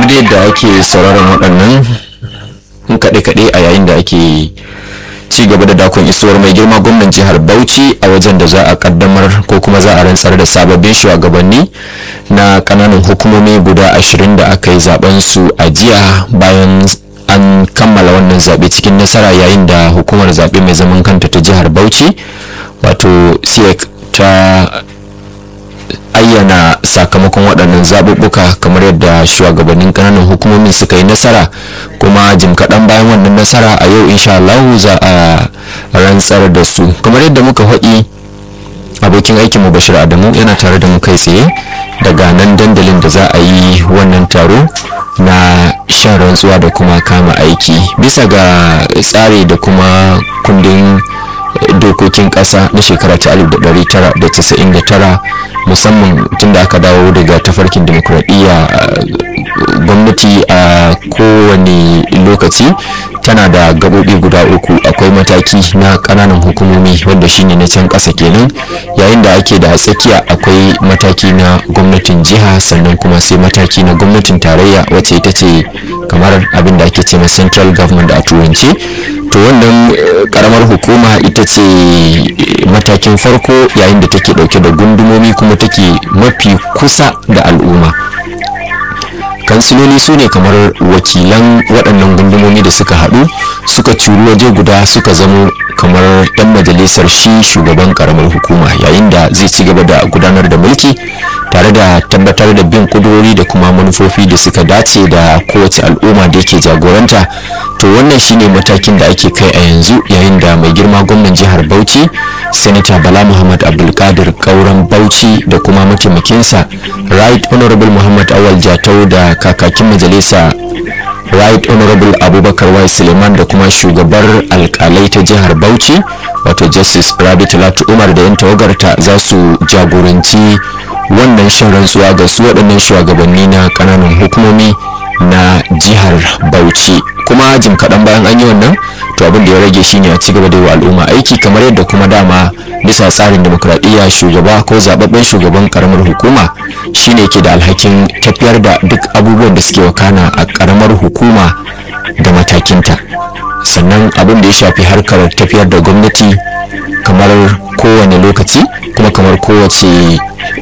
da yadda ake sauraron waɗannan kaɗe-kaɗe a yayin da ake ci gaba da dakon isuwar mai girma gwamnan jihar bauchi a wajen da za a kaddamar ko kuma za a rantsar da sababbin shugabanni na kananan hukumomi guda ashirin da aka yi zaben su a jiya bayan an kammala wannan zaɓe cikin nasara yayin da hukumar zaɓe mai zaman kanta ta jihar bauchi wato siec ta ayyana sakamakon waɗannan zaɓuɓɓuka kamar yadda shugabannin ƙananan hukumomin suka yi nasara kuma jim kaɗan bayan wannan nasara a yau insha Allah za a rantsar da su kamar yadda muka haɗi abokin aikin mu bashir adamu yana tare da mu kai tsaye daga nan dandalin da za a yi wannan taro na shan rantsuwa da kuma kama aiki bisa ga tsari da kuma kundin dokokin ƙasa na shekara ta 1999 musamman tun da aka dawo daga tafarkin demokuraɗiyya gwamnati a kowane lokaci tana da gaɓoɓi guda uku akwai mataki na ƙananan hukumomi wanda shine na can ƙasa kenan yayin da ake da tsakiya akwai mataki na gwamnatin jiha sannan kuma sai mataki na gwamnatin tarayya wacce ita ce kamar abin da ake ce na central government a turanci to wannan karamar hukuma ita ce matakin farko yayin da take dauke da gundumomi kuma take mafi kusa da al'umma kansiloli su ne kamar wakilan waɗannan gundumomi da suka haɗu suka curu waje guda suka zamo kamar 'yan majalisar shi shugaban karamar hukuma yayin da zai ci gaba da gudanar da mulki tare da tabbatar da bin kudurori da kuma manufofi da suka dace da kowace al'umma da yake jagoranta to wannan shine matakin da ake kai a yanzu yayin da mai girma gwamnan jihar bauchi senator bala muhammad abdulkadir kauran bauchi da kuma mataimakinsa right honorable muhammad awal jatau da kakakin majalisa right honorable abubakar wai suleiman da kuma shugabar alkalai ta jihar bauchi wato justice rabi talatu umar da yan tawagarta za su jagoranci wannan shan rantsuwa ga su waɗannan shugabanni na ƙananan hukumomi na jihar bauchi kuma jim kaɗan bayan an yi wannan to abin da ya rage shine a ci gaba da yi wa al'umma aiki kamar yadda kuma dama bisa tsarin demokradiyya shugaba ko zababben shugaban karamar hukuma shine ke da alhakin tafiyar da duk abubuwan da suke wakana a karamar hukuma da matakinta sannan abin da ya shafi harkar tafiyar da gwamnati kamar kowane lokaci kuma kamar kowace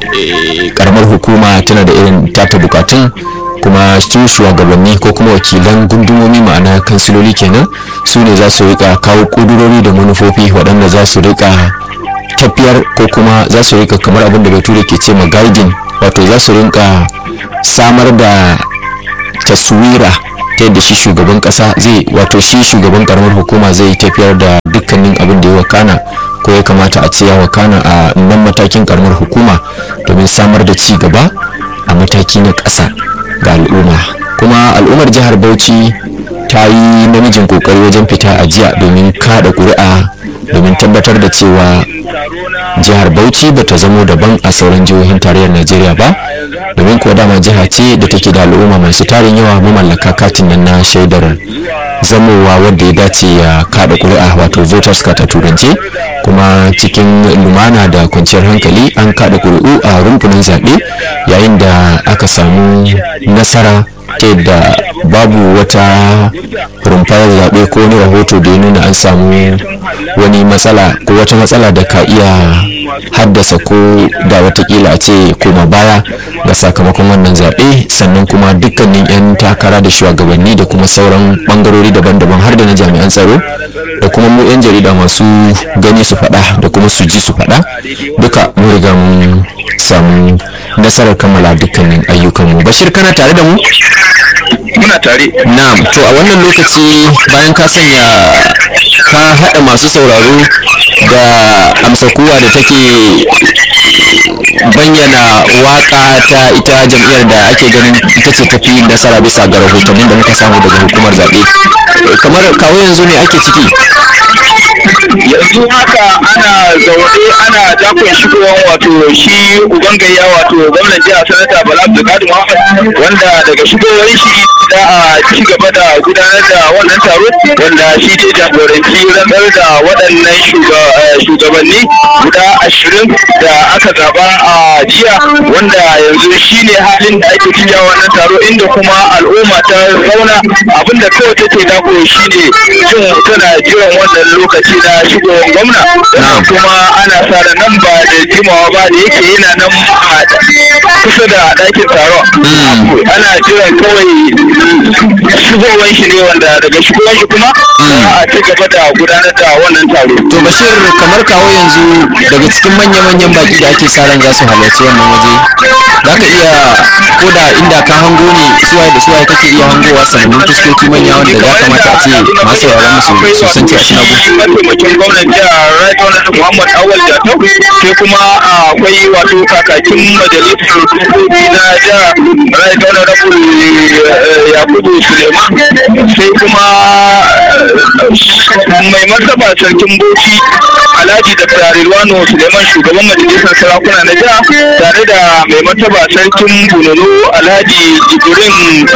karamar hukuma tana da irin tata bukatun kuma su shugabanni ko kuma wakilan gundumomi ma'ana kansiloli kenan su ne za su rika kawo kudurori da manufofi waɗanda za su rika tafiyar ko kuma za su rika kamar abin da bature ke ce ma guiding wato za su rinka samar da taswira ta yadda shi shugaban kasa zai wato shi shugaban karamar hukuma zai tafiyar da dukkanin abin da ya wakana ko ya kamata a ce ya wakana a nan matakin karamar hukuma domin samar da ci gaba a mataki na ƙasa ga al'umma kuma al'ummar jihar bauchi ta yi namijin kokari wajen fita a jiya domin kada ƙuri'a domin tabbatar da cewa jihar bauchi ba ta zamo daban a sauran jihohin tarayyar najeriya ba domin kuwa dama jiha ce da take da al'umma masu tarin yawa mamallaka katin nan na shaidar zamowa wadda ya dace ya kada kuri'a wato voters card a turance kuma cikin lumana da kwanciyar hankali an kada kuri'u a rumfunan zaɓe yayin da aka samu nasara ta yadda babu wata rumfar zaɓe ko wani rahoto da ya nuna an samu wani matsala ko wata matsala da ka iya haddasa ko da watakila a ce koma baya ga sakamakon wannan zaɓe sannan kuma dukkanin 'yan takara da shugabanni da kuma sauran bangarori daban-daban har da na jami'an tsaro da kuma mu 'yan jarida masu gani su faɗa da kuma su ji su faɗa duka mun riga mun samu nasarar kammala dukkanin ayyukanmu bashir kana tare da mu muna tare na'am to a wannan lokaci bayan ka sanya ka haɗa masu sauraro da amsa kuwa da take bayyana waka ta ita jam'iyyar da ake ganin ita ce tafi nasara bisa ga rahotannin da muka samu daga hukumar zaɓe kamar kawo yanzu ne ake ciki yanzu haka ana zaune ana dakon shigowar wato shi uban gayya wato gwamnan jiha sanata bala abdulkadir muhammad wanda daga shigowar shi za a ci gaba da gudanar da wannan taro wanda shi ne jagoranci rantsar da waɗannan shugabanni guda ashirin da aka zaba a jiya wanda yanzu shi ne halin da ake cikin wannan taro inda kuma al'umma ta zauna abinda kawai take dako shi ne jin tana jiran wannan lokaci na shigowar gwamna kuma ana sa da nan ba da jimawa ba da yake yana nan a kusa da ɗakin taron ana jiran kawai shigowar shi ne wanda daga shigowar shi kuma za a ci gaba da gudanar da wannan taro to bashir kamar kawo yanzu daga cikin manya-manyan baki da ake sa ran za su halarci wannan waje za ka iya ko da inda ka hango ne suwaye da suwaye kake iya hangowa sanannun fuskoki manya wanda ya kamata a ce masu yaran musu su san cewa suna gudu mataimakin gwamnan jihar right honorable muhammad awal jatau sai kuma akwai wato kakakin majalisar dokoki na jihar right honorable yakubu suleiman sai kuma mai martaba sarkin bauchi alhaji da Rilwano suleiman shugaban majalisar sarakuna na jiha tare da mai martaba sarkin bununu alhaji jibrin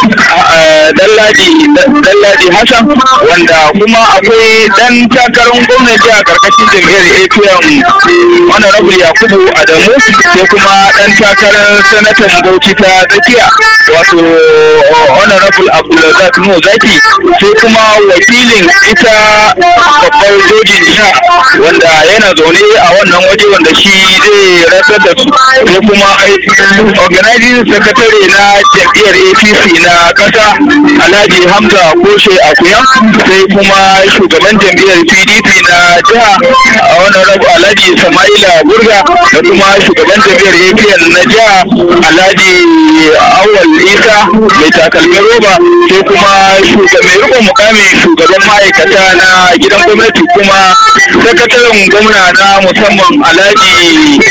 dallaji hassan wanda kuma akwai dan takarar gwamnan jiha karkashin jam'iyyar apm honorable yakubu adamu sai kuma dan takarar sanatan bauchi ta tsakiya wato honorable abdulrazak nuhu zaki sai kuma wakilin ita babbar jojin jiha wanda yana zaune a wannan waje wanda shi zai rasar da su sai kuma organizing secretary na jam'iyyar apc na kasa alhaji hamza koshe akuya sai kuma shugaban jam'iyyar pdp na jiha a wannan rabu alhaji sama'ila burga da kuma shugaban jam'iyyar apn na jiha alhaji awal isa mai takalmin roba sai kuma mai rikon mukamin shugaban ma'aikata na gidan gwamnati kuma sakataren gwamna na musamman alhaji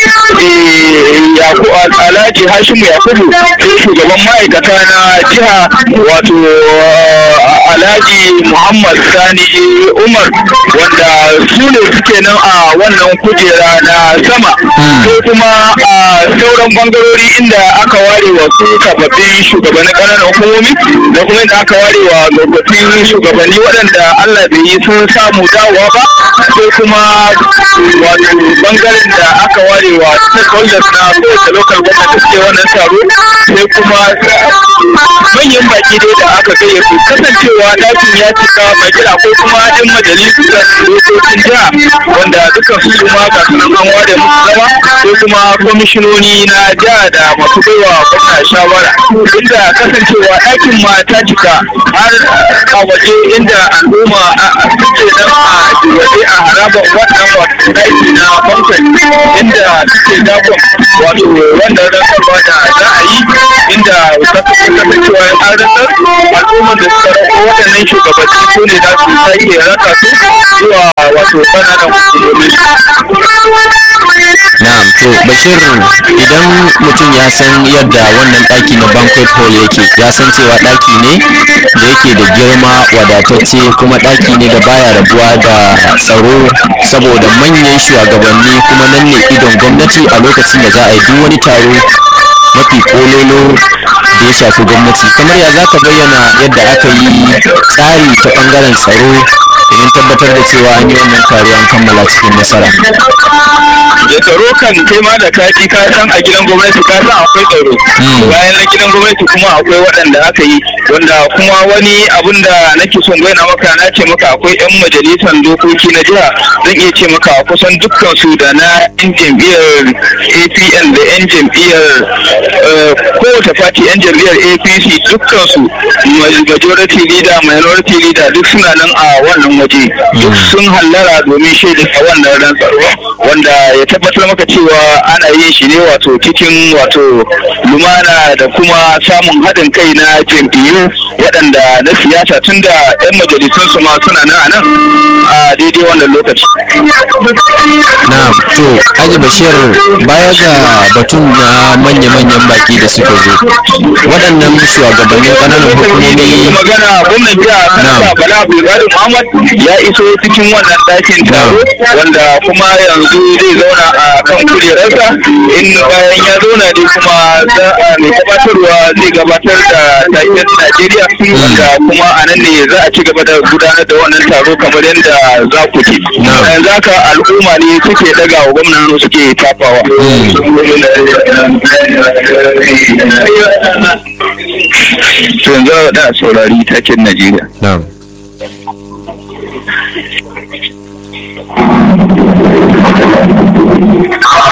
alhaji hashimu yakubu sai shugaban ma'aikata na jiha wato alhaji muhammad sani umar wanda su ne suke nan a wannan kujera na sama sai kuma a sauran bangarori inda aka ware wa su sababbin shugabannin ƙananan hukumomi da kuma inda aka ware wa tsofaffin shugabanni waɗanda allah bai yi sun samu dawowa ba sai kuma wato bangaren da aka ware wa stakeholders na kowace local government da suke wannan taro sai kuma manyan baki dai da aka gayyato kasancewa ɗakin ya cika baki akwai kuma yan majalisar dokokin jiha wanda dukkan su kuma ga sunan an ware musu zama sai kuma kwamishinoni na jiha da masu baiwa gwamna shawara inda kasancewa ɗakin ma ta cika har a waje inda al'umma suke nan a waje a harabar wannan wato ɗaki na bankan inda suke dakon wato wannan rantsarwa da za a yi inda kasancewa an rantsar al'umman da suka rako waɗannan shugabanni su ne za su sake raka su zuwa wato ƙananan hukumomi. na'am to bashir idan mutum ya san yadda wannan ɗaki na banquet hall yake ya san cewa ɗaki ne da yake da girma wadatacce kuma ɗaki ne da baya rabuwa da tsaro saboda manyan shugabanni kuma nan ne idon gwamnati a lokacin da za a yi duk wani taro mafi kololo da ya shafi gwamnati kamar ya za ka bayyana yadda aka yi tsari ta bangaren tsaro domin tabbatar da cewa an yi wannan taro an kammala cikin nasara da tsaro kan kai ma da kaji ka san a gidan gwamnati ka san akwai tsaro bayan na gidan gwamnati kuma akwai waɗanda aka yi wanda kuma wani abun da nake son bayyana maka na ce maka akwai yan majalisar dokoki na jiha zan iya ce maka kusan dukkan su da na yan jam'iyyar apn da yan jam'iyyar kowace fati yan jam'iyyar apc dukkan su majority leader minority leader duk suna nan a wannan waje duk sun hallara domin shaida a wannan ran tsaro wanda ya tabbatar maka cewa ana yin shi ne wato cikin wato lumana da kuma samun haɗin kai na jam'iyyu taro waɗanda na siyasa tun da 'yan majalisun su ma suna nan a nan a daidai wannan lokaci. na to aji bashir baya ga batun na manya-manyan baki da suka zo waɗannan shugabannin ƙananan hukumomi magana gwamnan jiha kansa bala abdulkadir muhammad ya iso cikin wannan ɗakin taro wanda kuma yanzu zai zauna a kan kujerarsa in bayan ya zauna ne kuma za a mai gabatarwa zai gabatar da taken najeriya wanda kuma a nan ne za a ci gaba da gudanar da wannan taro kamar yadda za ku ji yanzu haka al'umma ne suke daga wa gwamnan suke tafawa to yanzu da saurari taken najeriya na'am Thank